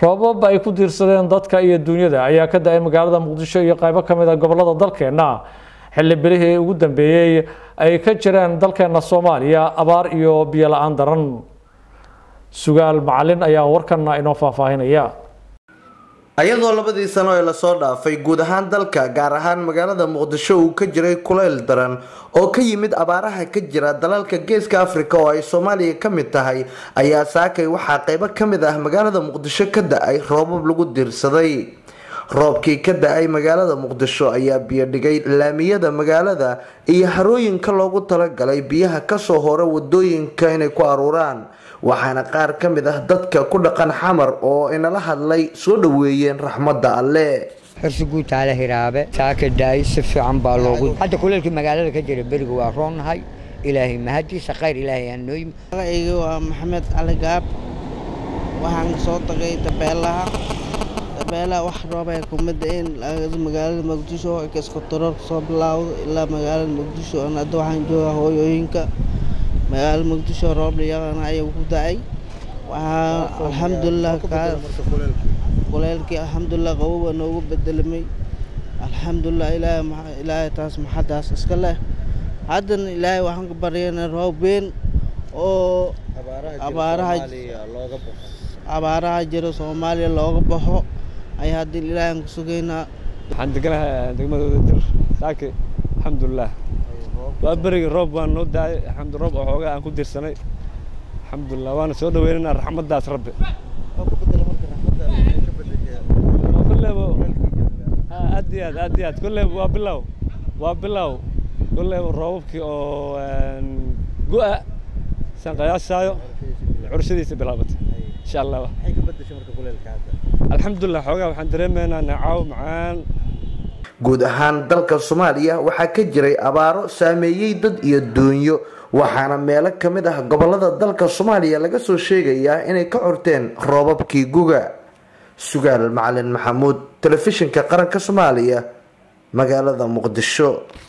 roobab ay ku diirsadeen dadka iyo duunyada ayaa ka da-ay magaalada muqdisho iyo qaybo ka mid a gobolada dalkeenna xilli bilihii ugu dambeeyey ay ka jireen dalkeena soomaaliya abaar iyo biyo la-aan daran sugaal macalin ayaa warkana inoo faahfaahinaya ayadoo labadii sano ee lasoo dhaafay guud ahaan dalka gaar ahaan magaalada muqdisho uu ka jiray kulayl daran oo ka yimid abaaraha ka jira dalalka geeska afrika oo ay soomaaliya ka mid tahay ayaa saakay waxaa qeybo ka mid ah magaalada muqdisho ka da-ay roobab lagu diirsaday roobkii ka da-ay magaalada muqdisho ayaa biyo dhigay laamiyada magaalada iyo harooyinka loogu talagalay biyaha kasoo hora wadooyinka inay ku aruuraan waxaana qaar ka mid ah dadka ku dhaqan xamar oo inala hadlay soo dhaweeyeen raxmadda alle xirsi guutaale hiraabe saaka daay si fiican baa loogu hadda kuleelkii magaalada ka jira beriga waa roonnahay ilaahay mahadiisa khayr ilaahay aan nooyim magacayga waa maxamed cali gaab waxaan soo tagay dabeelaha dabeelaha wax roobay kuma da-een magaalada muqdisho kaskotoroorka soo bilaawdo ilaa magaalada muqdisho hadda waxaan joogaa hooyooyinka magaalada muqdisho roob dhiyaqana ayaa ku da-ay waxaa alxamdulilah kuleelkii alxamdulilah qaboba noogu bedelamay alxamdulilah ilaahay taas maxadaas iska leh haddana ilaahay waxaan ka baryana roob weyn oo abaaraha jiro soomaaliya looga baxo ayaa hadda ilaahay aan ku sugaynaa waxaan deganahay degmadooda dir saake alxamdulilah waa berigi roob waan noo daayay alxamdu roob oo xoogaa aan ku dirsanay alxamdulilah waana soo dhaweynaynaa raxmaddaas rabbi kulleyba aad iyo aad aad iyo aad kulleyba waa bilow waa bilow kulleyba roobabkii oo gu-a san qiyaasaayo curshadiisa bilaabatay insha allah alxamdulilah xoogaa waxaan dareemaynaa nacaaw macaan guud ahaan dalka soomaaliya waxaa ka jiray abaaro saameeyey dad iyo doonyo waxaana meelo ka mid ah gobolada dalka soomaaliya laga soo sheegayaa inay ka curteen roobabkii guga sugaal macalin maxamuud telefishinka qaranka soomaaliya magaalada muqdisho